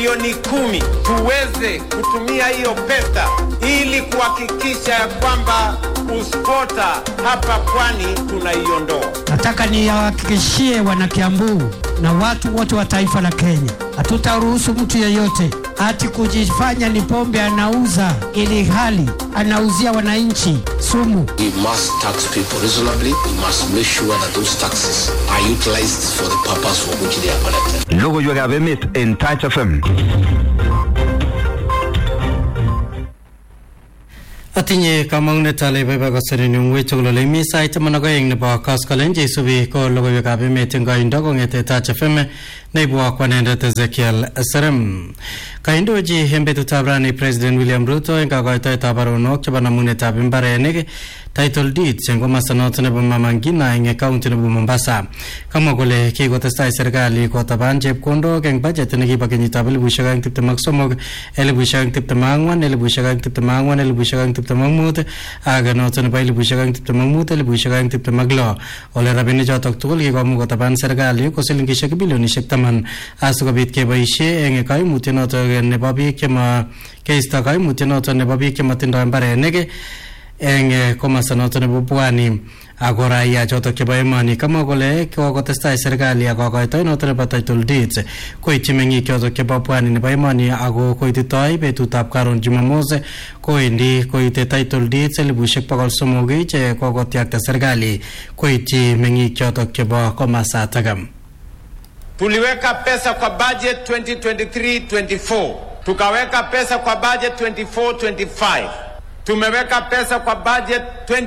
bilioni kumi tuweze kutumia hiyo pesa ili kuhakikisha ya kwamba uspota hapa pwani tunaiondoa. Nataka niwahakikishie wanakiambu na watu wote wa taifa la Kenya, hatutaruhusu mtu yeyote ati kujifanya ni pombe anauza ili hali anauzia wananchi sumu. We must tax people reasonably. We must make sure that those taxes are utilized for the purpose for which they are collected. Logoiwekab emet en Touch FM. Atinye kamang'unet ale baibai koserin eng wei tugul ole mi sait taman ak oeng nebo koskolen cheisubi ko logoiwekab emet eng koindo kong'ete Touch FM neibwo kwanendet Ezekiel Serem. Kaindochi eng betutab rani President William Ruto eng kakoitoetab baronok chebo namunetab mbarenik title deeds eng komasta noto nebo Mama Ngina eng county nebo Mombasa. Kamwa kole kikotestai serikali kotaban chepkondok eng budget nekibo kenyitab elibushek aeng tiptem ak somok elibushek aeng tiptem ak ang'wan elibushek aeng tiptem ak ang'wan elibushek aeng tiptem ak mut ak noto nebo elibushek aeng tiptem ak mut elibushek aeng tiptem ak lo ole rabinik chotok tugul kikomuch kotaban serikali ko silingishek bilionishek taman asikobit keboishe eng kaimutiet noto nebo biik chema keisto kaimutiet noto nebo biik chematindoi mbarenik eng eh, komasta noto nebo pwani ako raia chotok chebo emoni kamwa kole kokotestai serikali ak kokoitoi noto nebo title deeds koityi meng'ik chotok chebo pwani nebo emoni ako koititoi betutab karon jumamos kowendi koite title deeds elibushek bokol somok che kokotyakta serikali koityi meng'ik chotok chebo komasatak Tuliweka pesa kwa budget 2023-24, tukaweka pesa kwa budget 24-25, tumeweka pesa kwa budget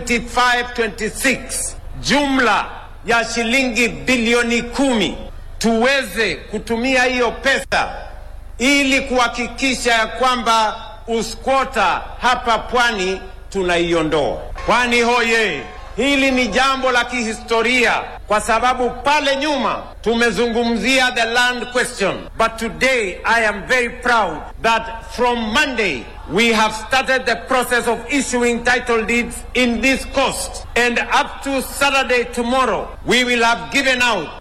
25-26, jumla ya shilingi bilioni kumi. Tuweze kutumia hiyo pesa ili kuhakikisha ya kwamba uskota hapa pwani tunaiondoa. Pwani hoye! Hili ni jambo la kihistoria kwa sababu pale nyuma tumezungumzia the land question, but today I am very proud that from Monday we have started the process of issuing title deeds in this coast, and up to Saturday tomorrow we will have given out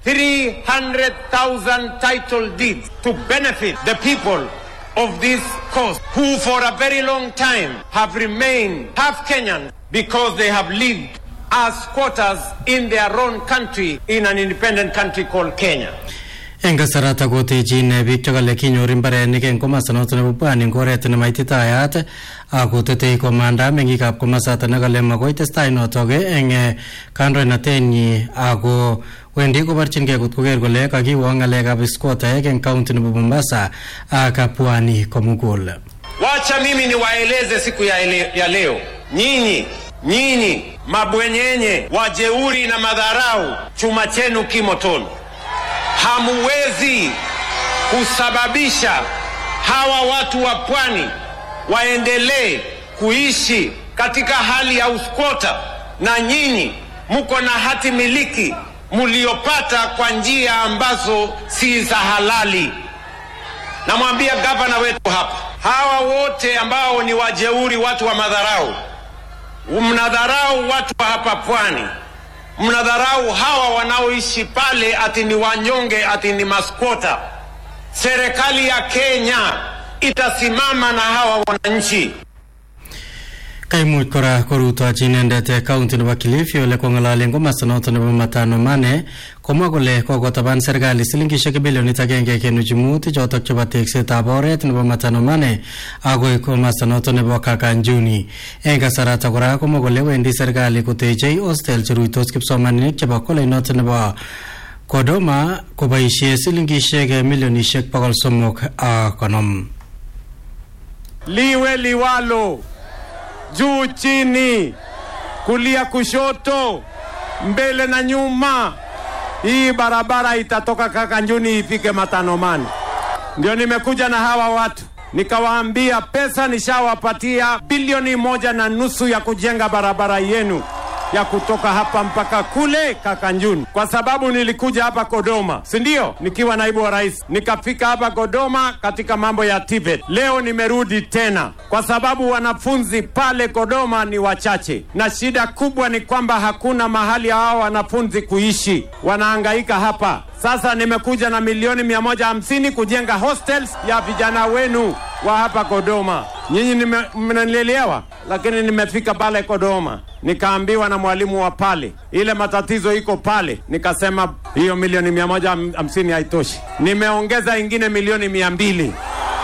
300,000 title deeds to benefit the people of this coast who for a very long time have remained half Kenyan because they have lived as squatters in their own country in an independent country called Kenya. eng kasarata kotechin biik chekale kinyor mbarenik eng komasta noto nebo pwani eng oret nemaititayat akotetei komanda meng'ikab komasata nekale makoi testai notok eng eh, kandoinatenyi ako wendi koborchingei kot koker kole kakiwo ng'alekab squattaek eng county nebo Mombasa ak pwani komugul Wacha mimi niwaeleze siku ya, ele, ya leo, nyinyi nyinyi mabwenyenye, wajeuri na madharau, chuma chenu kimotoni. Hamuwezi kusababisha hawa watu wa pwani waendelee kuishi katika hali ya uskota, na nyinyi mko na hati miliki mliopata kwa njia ambazo si za halali. Namwambia gavana wetu hapa, hawa wote ambao ni wajeuri, watu wa madharau, mnadharau watu wa hapa pwani, mnadharau hawa wanaoishi pale, ati ni wanyonge, ati ni maskota. Serikali ya Kenya itasimama na hawa wananchi. kaimuch kora korutochi inendet county nebo Kilifi ole kong'alali eng komasta noto nebo Matano Mane komwa kole kokotaban serikali silingishek bilionit agenge kenuch mut chotok chebo teksetab oret nebo Matano Mane akoi komasta noto nebo Kakanjuni eng kasarata kora komwa kole wendi serikali kotechei hostel cheruitos kipsomaninik chebo kolej noto nebo Kodoma koboisie silingishek milionishek bokol somok ak konom liwe liwalo, juu chini, kulia kushoto, mbele na nyuma. Hii barabara itatoka Kakanjuni ifike Matanomani. Ndio nimekuja na hawa watu nikawaambia, pesa nishawapatia bilioni moja na nusu ya kujenga barabara yenu ya kutoka hapa mpaka kule Kakanjuni, kwa sababu nilikuja hapa Kodoma, si ndio? Nikiwa naibu wa rais, nikafika hapa Kodoma katika mambo ya TVET. Leo nimerudi tena kwa sababu wanafunzi pale Kodoma ni wachache, na shida kubwa ni kwamba hakuna mahali hao wanafunzi kuishi, wanahangaika hapa. Sasa nimekuja na milioni mia moja hamsini kujenga hostels ya vijana wenu wa hapa Kodoma. Nyinyi nime- mnanielewa, lakini nimefika pale Kodoma nikaambiwa na mwalimu wa pale ile matatizo iko pale, nikasema hiyo milioni mia moja ham- hamsini haitoshi, nimeongeza ingine milioni mia mbili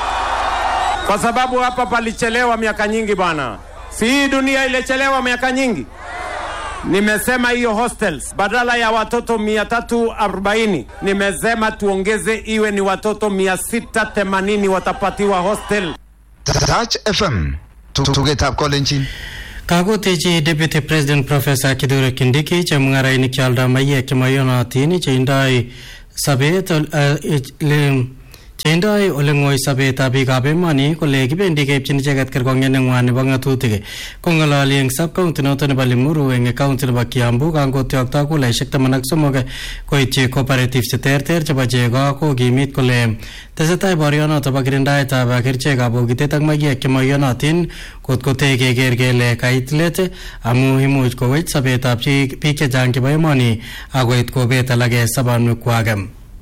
kwa sababu hapa palichelewa miaka nyingi bwana. Si hii dunia ilichelewa miaka nyingi? Nimesema hiyo hostels badala ya watoto 340 nimesema tuongeze iwe ni watoto 680 watapatiwa hostel. Touch FM. Tugetab kolenjin. kakotechi deputy president professor kithure kindiki chemung'arainik chealdo maiyek chemayonotin cheindoi sabet ol- eh, le- cheindoi ole ng'oi sobetab biikab emoni kole kibendi keipchin icheket kerkong'et neng'wan nebo ng'atutik kong'ololi eng sub county noto nebo limuru eng county nebo kiambu kangotyokto kulaishek taman ak somok koityi cooperative cheterter chebo chego kokimit kole tesetai borionoto bo kirindaetab kerichekab bokitet ak maiyek chemaiyonotin kot kotee keker kele kait let amu imuch kowech sobetab chi- biik chechang chebo emoni akoit kobet alake sobonwekwak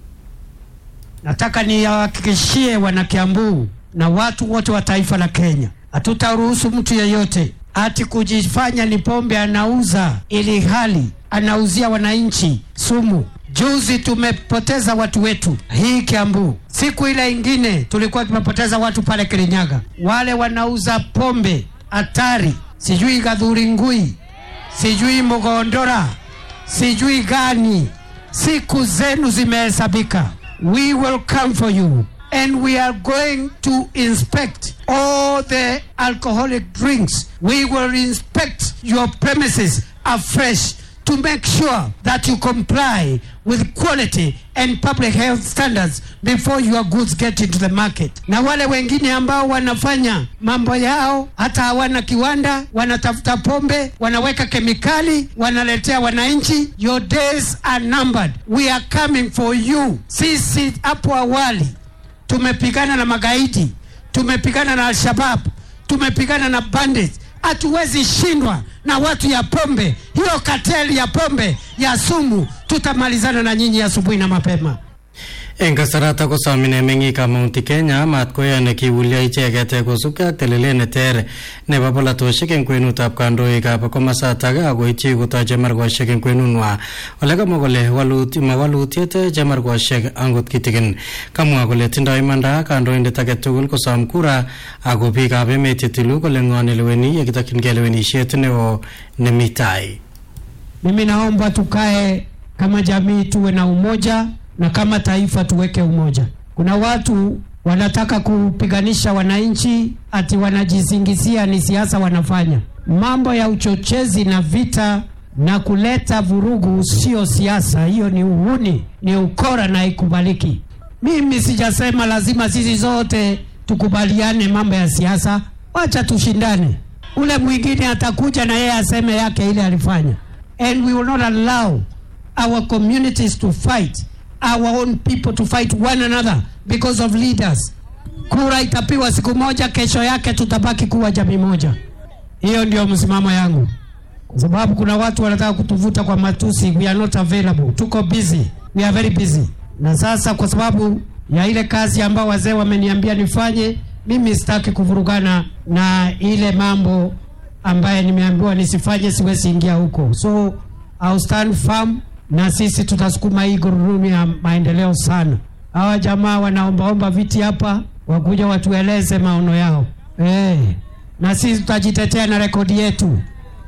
Nataka niwahakikishie wanakiambu na watu wote wa taifa la Kenya, hatutaruhusu mtu yeyote ati kujifanya ni pombe anauza ili hali anauzia wananchi sumu. Juzi tumepoteza watu wetu hii Kiambu, siku ile ingine tulikuwa tumepoteza watu pale Kirinyaga, wale wanauza pombe hatari, sijui Gadhuri Ngui, sijui Mogondora, sijui gani. Siku zenu zimehesabika. We will come for you and we are going to inspect all the alcoholic drinks. We will inspect your premises afresh to make sure that you comply with quality and public health standards before your goods get into the market. Na wale wengine ambao wanafanya mambo yao hata hawana kiwanda, wanatafuta pombe, wanaweka kemikali, wanaletea wananchi, your days are numbered. We are coming for you. Sisi hapo awali tumepigana na magaidi, tumepigana na Al-Shabab, tumepigana na bandits. Hatuwezi shindwa na watu ya pombe, hiyo kateli ya pombe ya sumu. Tutamalizana na nyinyi asubuhi na mapema. eng kasarata kosomine meng'ikab Mount Kenya mat koyone kiwulyo icheket kosubkei ak telelet neter nebo polatosiek eng kwenutab kandoikab komasatak akoityi kotoi chemarkoshek eng kwenunwa ole kamwa kole walut- mawalutiet chemarkoshek angot kitikin kamwa kole tindoi imanda kandoindet age tugul kosom kura ako biikab emet chetilu kole ng'o neleweni yekitokyingei lewenisiet neo nemi tai Mimi naomba tukae kama jamii, tuwe na umoja na kama taifa tuweke umoja. Kuna watu wanataka kupiganisha wananchi, ati wanajisingizia ni siasa wanafanya. Mambo ya uchochezi na vita na kuleta vurugu sio siasa, hiyo ni uhuni, ni ukora na ikubaliki. Mimi sijasema lazima sisi zote tukubaliane mambo ya siasa, wacha tushindane. Ule mwingine atakuja na yeye aseme yake ile alifanya, and we will not allow our communities to fight our own people to fight one another because of leaders. Kura itapiwa siku moja, kesho yake tutabaki kuwa jamii moja. Hiyo ndio msimamo yangu, kwa sababu kuna watu wanataka kutuvuta kwa matusi. We are not available, tuko busy, we are very busy. Na sasa kwa sababu ya ile kazi ambayo wazee wameniambia nifanye, mimi sitaki kuvurugana na ile mambo ambaye nimeambiwa nisifanye, siwezi ingia huko, so I'll stand firm, na sisi tutasukuma hii gurudumu ya maendeleo sana. Hawa jamaa wanaombaomba viti hapa, wakuja watueleze maono yao eh, na sisi tutajitetea na rekodi yetu.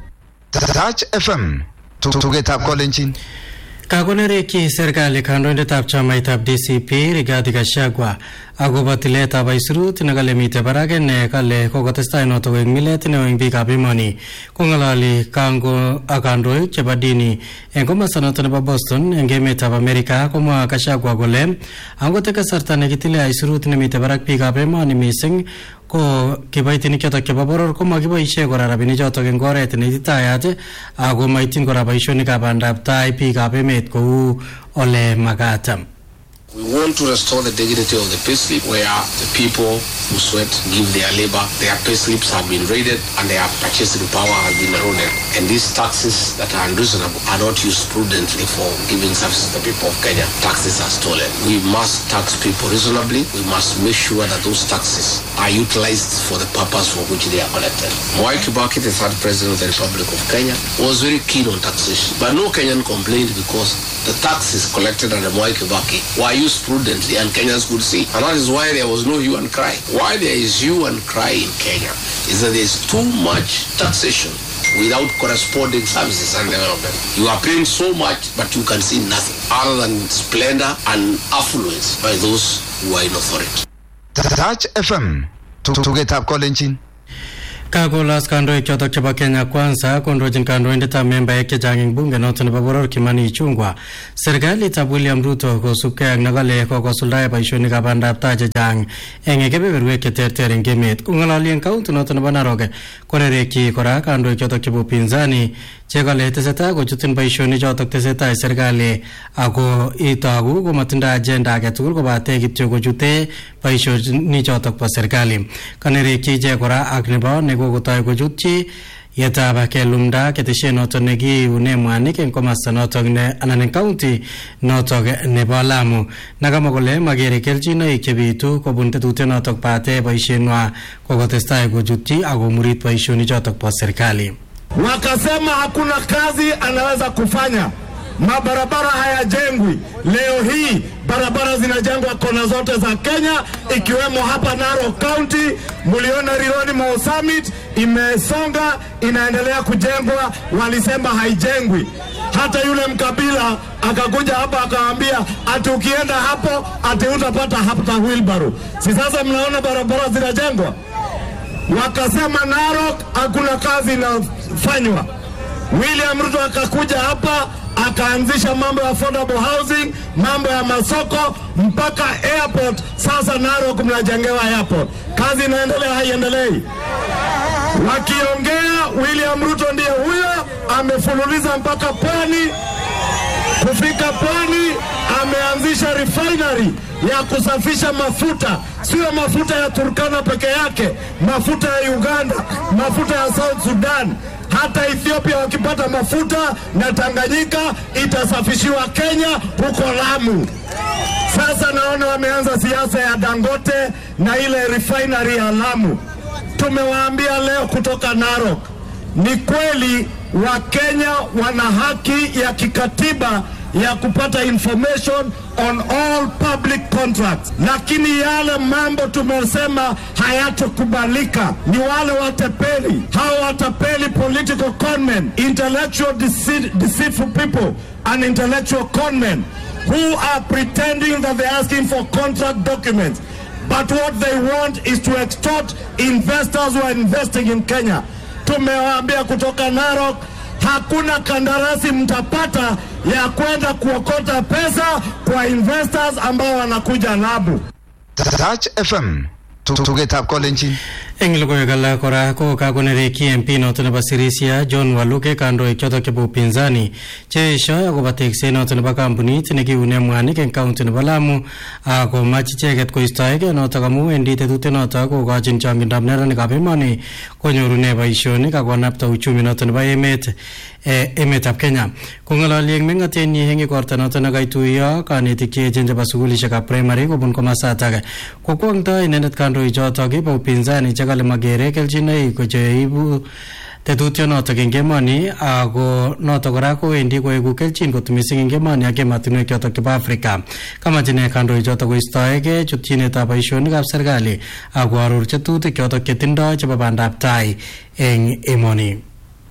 Touch FM. Tugetab kolenjin. Kakonerekyi serikali kandoindetab chamaitab DCP Rigathi Gachagua akobo tiletab aisurut nekale mitei barak ine kale kokotestai notok eng milet neo eng biikab emoni kong'ololi kango ak kandoik chebo dini eng komasta notok nebo Boston eng emetab Amerika komwa Gachagua kole angot eng kasarta nekitile aisurut nemitei barak biikab emoni mising ko kiboitinik chotok chebo boror ko makiboisie kora rabinik chotok eng oret neititayat ako maityin kora boisionikab bandab tai biikab emet kou ole makat We want to restore the dignity of the payslip where the people who sweat, give their labor, their payslips have been raided and their purchasing power has been eroded. And these taxes that are unreasonable are not used prudently for giving services to the people of Kenya. Taxes are stolen. We must tax people reasonably. We must make sure that those taxes are utilized for the purpose for which they are collected. Mwai Kibaki, the third president of the Republic of Kenya, was very keen on taxation. But no Kenyan complained because the taxes collected under Mwai Kibaki were used prudently and Kenyans could see. And that is why there was no hue and cry. Why there is hue and cry in Kenya is that there is too much taxation without corresponding services and development. You are paying so much, but you can see nothing other than splendor and affluence by those who are in authority. Touch FM tugetab kolenjin kakolos kandoik chotok chebo Kenya Kwanza kondochin kandoindetab membaek chechang eng bunge noto nebo boror Kimani Ichung'wa serikalitab William Ruto kosubkei ak nekale kokosuldae boisionikab bandab tai chechang eng kebeberwek cheterter eng emet kong'ololi eng kaunti noto nebo Narok konerekyi kora kandoik chotok chebo upinzani chekale tesetai kochutin boisionik chotok tesetai serikali ako itogu komatindoi agenda age tugul kobate kityo kochute boisionik chotok bo serikali kanerekyi ichek kora ak nebo nekokotoi kochutchi yetab kelumda ketesiet notok nekiune mwanik eng komasta notok ne anan eng kaunti notok nebo Lamu nakamwa kole magere kelchinoik chebitu kobun tetutiet notok bate boisienwa kokotestai kochutchi akomurit boisionik chotok bo serikali wakasema hakuna kazi anaweza kufanya, mabarabara hayajengwi. Leo hii barabara zinajengwa kona zote za Kenya, ikiwemo hapa Narok County. Mliona Rironi Mau Summit imesonga, inaendelea kujengwa, walisema haijengwi. Hata yule mkabila akakuja hapa akawaambia ati ukienda hapo ati utapata hata wheelbarrow. Si sasa mnaona barabara zinajengwa? wakasema Narok hakuna kazi inafanywa. William Ruto akakuja hapa akaanzisha mambo ya affordable housing, mambo ya masoko mpaka airport. Sasa Narok mnajengewa airport, kazi inaendelea haiendelei? Wakiongea William Ruto ndiye huyo, amefululiza mpaka pwani. Kufika pwani, ameanzisha refinery ya kusafisha mafuta, sio mafuta ya Turkana peke yake, mafuta ya Uganda, mafuta ya South Sudan, hata Ethiopia wakipata mafuta na Tanganyika itasafishiwa Kenya huko Lamu. Sasa naona wameanza siasa ya Dangote na ile refinery ya Lamu. Tumewaambia leo kutoka Narok, ni kweli Wakenya wana haki ya kikatiba ya kupata information on all public contracts, lakini yale mambo tumesema hayatokubalika ni wale watapeli. Hao watapeli, political conmen, intellectual deceit, deceitful people and intellectual conmen who are pretending that they're asking for contract documents but what they want is to extort investors who are investing in Kenya. Tumewaambia kutoka Narok, hakuna kandarasi mtapata ya kwenda kuokota pesa kwa investors ambao wanakuja Lamu. Touch FM tugetab kolenjin eng logoiwek alak kora ko kakonerekyi MP noto nebo Sirisia John Waluke kandoik chotok chebo upinzani cheeshoi akobo tekset noto nebo kampunit nekiune mwanik eng kaunti nebo Lamu akomach icheket koistoegei notok amu wendi tetutiet notok kokochin chongindab neranikab emoni konyorune boisionik akonapta uchumi noto nebo emet emetab Kenya kong'ololi eng meng'atenyi eng igorta noto nekaituiyo kanetik cheechen chebo sukulishekab primary kobun komasatak kokwongtoi inendet kandoik chotok bo upinzani chekale magere kelchinoik kocheibu tetutionotok eng emoni ako notok kora kowendi koeku kelchin kot mising eng emoni ak ematinwek chotok chebo Afrika kamach ine kandoik chotok koistoegei chutchinetab boisionikab serikali ako aror tetutik chotok chetindoi chebo bandab tai eng emoni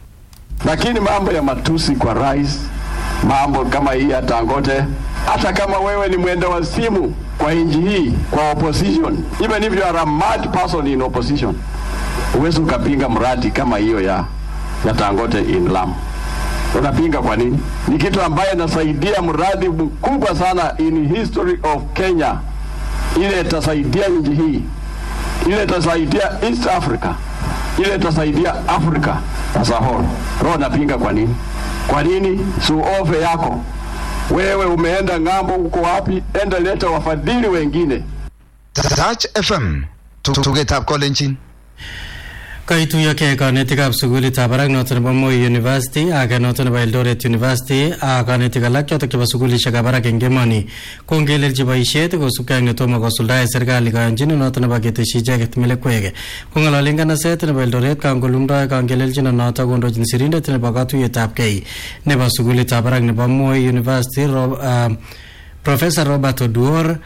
lakini mambo ya matusi kwa rais, mambo kama hii ya Dangote, hata kama wewe ni mwenda wa simu kwa nchi hii, kwa opposition, even if you are a mad person in opposition, huwezi ukapinga mradi kama hiyo ya, ya Dangote in Lamu. Unapinga kwa nini? Ni kitu ambaye inasaidia mradi mkubwa sana in history of Kenya, ile itasaidia nchi hii ile itasaidia East Africa, ile itasaidia Africa as a whole. Roho napinga kwa nini? Kwa nini suofe yako wewe umeenda ng'ambo, uko wapi? Enda leta wafadhili wengine. Touch FM tugetab kolenjin kaituyokei kanetikab sukulitab barak noto nebo Moi University ake noto nebo Eldoret University ak kanetik alak chotok chebo sukulishekab barak eng emoni kongelelchi boisiet kosubkei ak netomo kosuldae serikali kayanchinet noto nebo keteshi icheket melekwek kong'ololi nganaset nebo Eldoret kangolumdoi kangelelchinet noto kondochin sirindet nebo katuyetab kei nebo sukulitab barak nebo Moi University Rob, uh, Professor Robert Oduor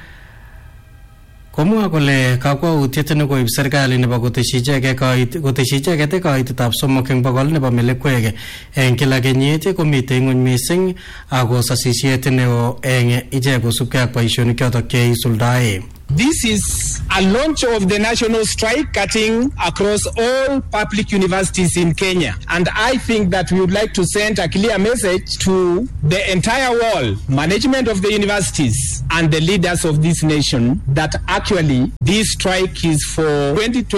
komwa kole kakwautiet nekoib serikali nebo koteshi icheket koteshi icheket kaitetab somok eng bokol nebo melekwek eng kila kenyit komitei ng'ony mising ako sasisiet neo eng ichek kosubkei ak boisionik chotok cheisuldae This is a launch of the national strike cutting across all public universities in Kenya. And I think that we would like to send a clear message to the entire world, management of the universities and the leaders of this nation that actually this strike is for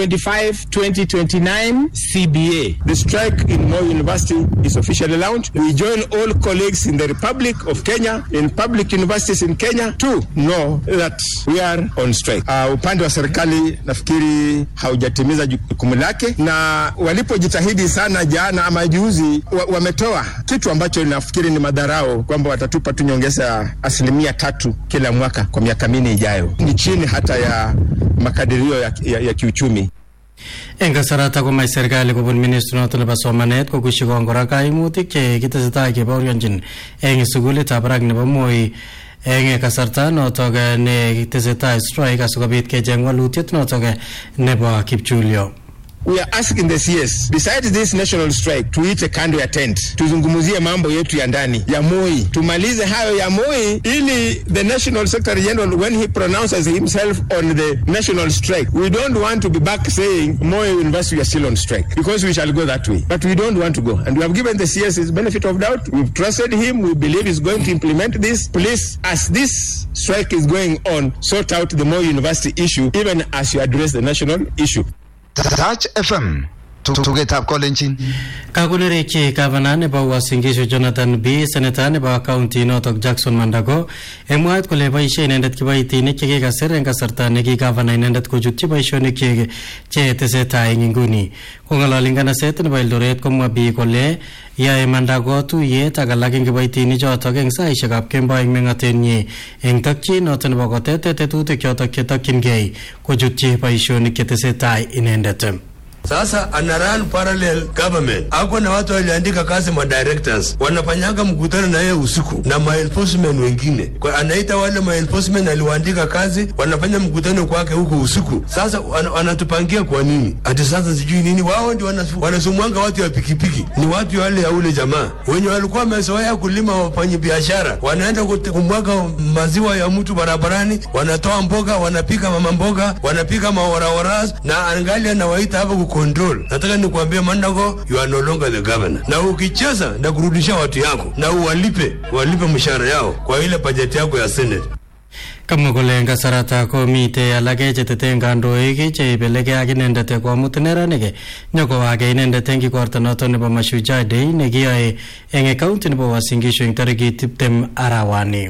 2025-2029 CBA. The strike in Moi University is officially launched. We join all colleagues in the Republic of Kenya, in public universities in Kenya to know that we are on strike. Uh, upande wa serikali nafikiri haujatimiza jukumu lake, na walipojitahidi sana jana ama juzi, wa, wametoa kitu ambacho nafikiri ni madharau kwamba watatupa tu nyongeza asilimia tatu kila mwaka kwa miaka minne ijayo. Ni chini hata ya makadirio ya, ya, ya kiuchumi. eng kasarata komach serikali kobun ministri noto nebo somanet kokushikon kora kaimutik che kitesetai kebaorionjin eng sukulitab barak nebo Moi eng kasarta notok ne tesetai strike asikobit kecheng walutiet notok nebo kipchulyo we are asking the CS besides this national strike tuite kando ya tent tuzungumzie mambo yetu ya ndani ya Moi tumalize hayo ya Moi ili the national secretary general when he pronounces himself on the national strike we don't want to be back saying Moi University are still on strike because we shall go that way but we don't want to go and we have given the CS his benefit of doubt we've trusted him we believe he's going to implement this please as this strike is going on sort out the Moi University issue even as you address the national issue Touch FM tugetab kolenjin kakonerekyi gavana nebo Uasin Gishu Jonathan B seneta nebo kaunti notok Jackson Mandago eng mwaet kole boisie inendet kiboitinik chekikasir eng kasarta neki gavana inendet kochutyi boisionik chik che tesetai eng inguni kong'ololi nganaset nebo Eldoret komwa B kole yae Mandago tuyet ak alak eng kiboitinik chotok eng saisiekab kemboi eng meng'otenyi eng tokyin noto nebo kotete tetutik chotok chetokyingei kochutyi boisionik chetesetai inendet Sasa ana run parallel government, ako na watu waliandika kazi ma directors wanafanyanga mkutano na yeye usiku na ma enforcement wengine, kwa anaita wale ma enforcement aliwaandika kazi, wanafanya mkutano kwake huko usiku. Sasa wan, wanatupangia kwa nini? Ati sasa sijui nini, wao ndio wanasumwanga watu ya pikipiki, ni watu wale ya ule jamaa wenye walikuwa wamezoea kulima, wafanya biashara, wanaenda kumwaga maziwa ya mtu barabarani, wanatoa mboga, wanapika mama mboga, wanapika maoraoras na angali anawaita hapa control. Nataka nikuambia Mandago, you are no longer the governor. Na ukicheza na kurudisha watu yako na uwalipe walipe mshahara yao kwa ile bajeti yako ya Senate. kamwa kole eng kasarata komitei alake chetete kandoik cheibeleke ak inendet komut neranik nyokowake inendet eng kikorta noto nebo Mashujaa Day nekiyoe eng kaunti nebo Uasin Gishu eng tarikit tiptem arawani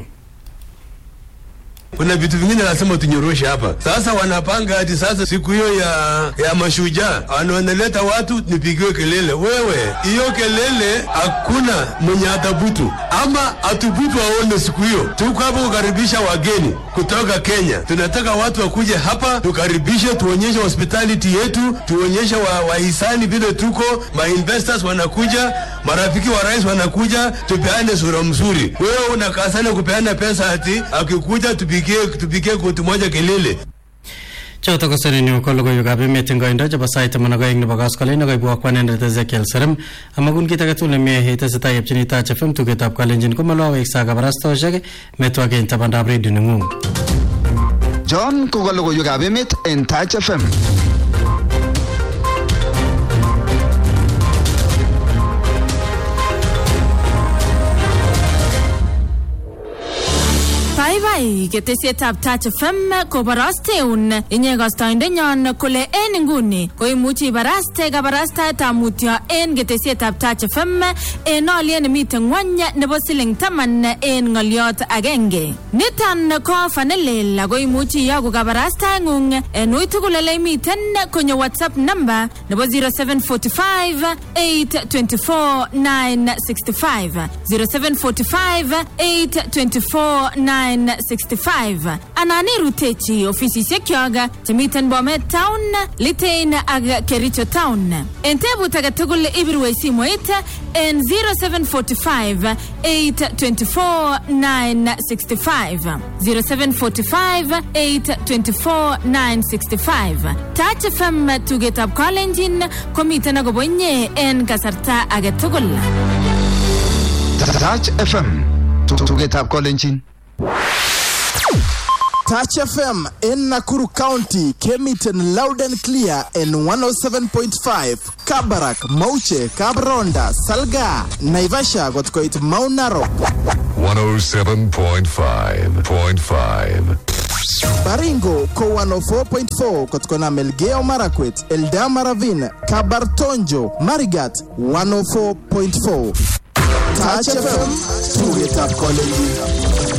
kuna vitu vingine lazima tunyoroshe hapa. Sasa wanapanga ati sasa siku hiyo ya ya mashujaa wanaleta watu nipigiwe kelele. Wewe hiyo kelele hakuna mwenye atabutu ama atubutu aone siku hiyo. Tuko hapa kukaribisha wageni kutoka Kenya. Tunataka watu wakuje hapa tukaribishe, tuonyeshe hospitality yetu, tuonyeshe wahisani wa vile tuko, ma investors wanakuja, marafiki wa rais wanakuja, tupeane sura mzuri. Wewe unakaa sana kupeana pesa ati akikuja tupige tupigie tupigie koti moja kelele choto ko serenyu ko logoiwekab emet eng koindo chebo sait taman ak oeng nebo koskoleny nekoibwok kwanendet Ezekiel Serem amakun kit age tugul nemie itesetai epchini Touch FM tugetab kalenjin komaloweksa kabarastoshek metwake eng tabandab redio neng'ung John ko logoiwekab emet en Touch FM Bye bye. tai ketesietab Touch FM koborosteun inye kostoindenyon kole en inguni koimuchi ibaraste kabarastaetab mutyo en ketesietab Touch FM en olyet nemiten ngwony nebo siling taman en ng'olyot agenge. Niton ko ofa nelel ako imuchi iyoku kabarastaeng'ung en ui tugul ole imiten konyo WhatsApp number nebo 0745 824 965 0745 824 965 anan irutechi ofisisiekyok chemiten Bomet Town, Litein ak Kericho Town. En tebut age tugul ibirwech simoit en 0745 824 965 0745 824 965 Touch FM tugetab Kalenjin komiten akobo inye en kasarta age tugul. Touch FM tugetab kolenjin Touch FM in Nakuru County came it in loud and clear in 107.5 Kabarak, Mauche, Kabronda, Salga, Naivasha got quite Mount Narok. 107.5.5 Baringo ko 104.4 kutokana Melgeo Marakwet, Eldama Ravine, Kabartonjo, Marigat 104.4. Touch FM, tugetap college.